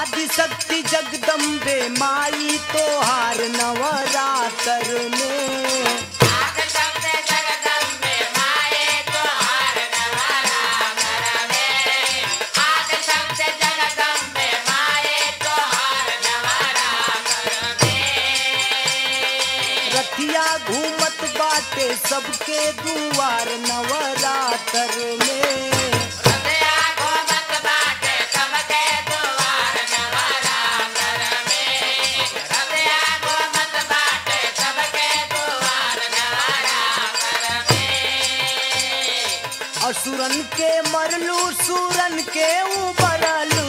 आदि शक्ति जगदम्बे माई तोहार नवरात्र में रथिया घूमत बाटे सबके दुआर नवरात्र में असुरन के मरलू सुरन के उबरलू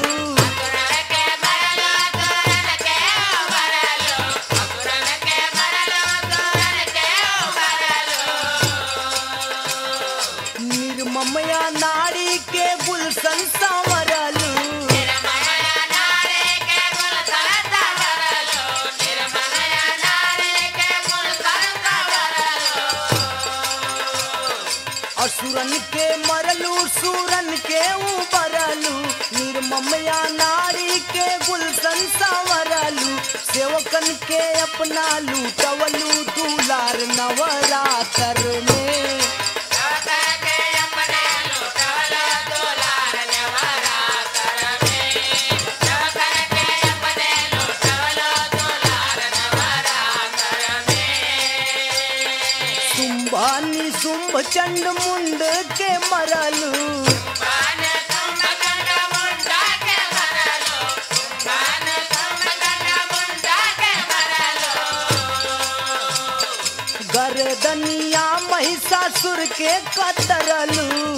निर्ममया नारी के गुलशन संवरलू असुरन के मरलू सुरन के उबरलू निर्ममया नारी के गुलशन संवरलू सेवकन के अपना लूटवलू दुलार नवरात्र में शुंभानी शुंभ चंड मुंड के मरलू गर्दनिया महिषासुर के कतरलू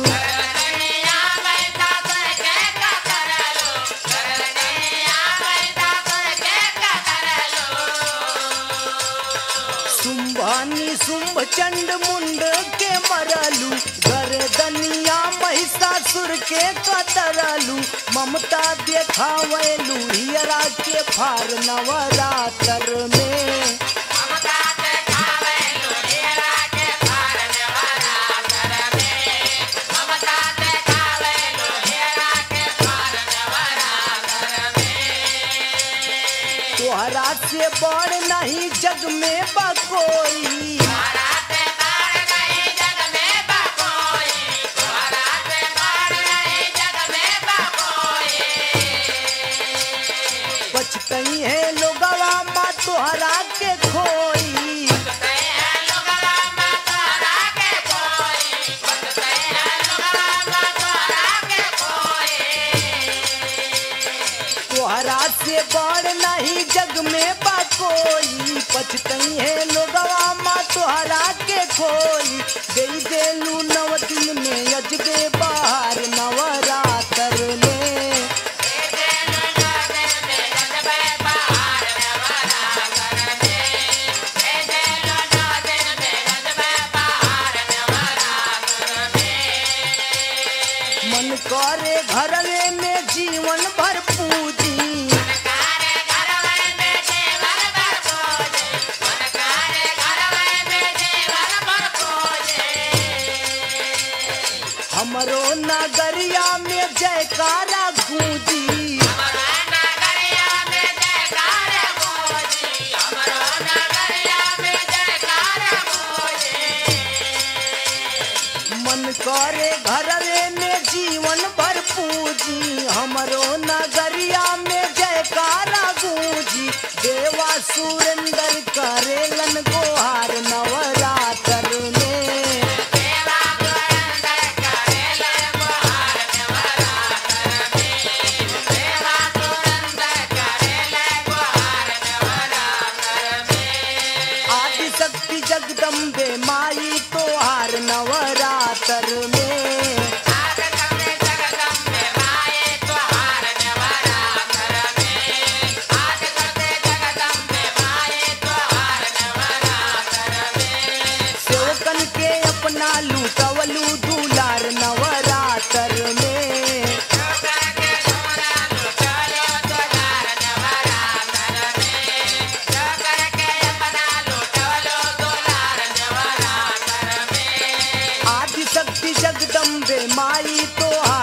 शुंभानी शुंभ चंड मुंड के मरलू गर्दनिया महिषासुर के कतरलू ममता देखावलू हियरा के फार नवरात्र में तोहरा से बड़ नहीं जग में बा कोई बचतई है लोगवा माँ तोहरा के खोई तोहरा से बड़ नहीं जग में बा कोई पछतई है लोगवा माँ तोहरा के खोई दे देलू नव दिन में अजबे बाहर नवरात्र में मन करे घरवे में जीवन भर पूजी हमरो नगरिया में जयकारा गूंजी मन करे घरवे में जीवन भर पूजी हमरो नगरिया में जयकारा गूंजी देवा सुरेंद्र करेलन गोहार नवरात्र में आदि शक्ति जगदम्बे माई तोहार नवरात्र में सेवकन के अपना लूटवलू दुलार नवरात्र में आदि शक्ति जगदम्बे माई तोहार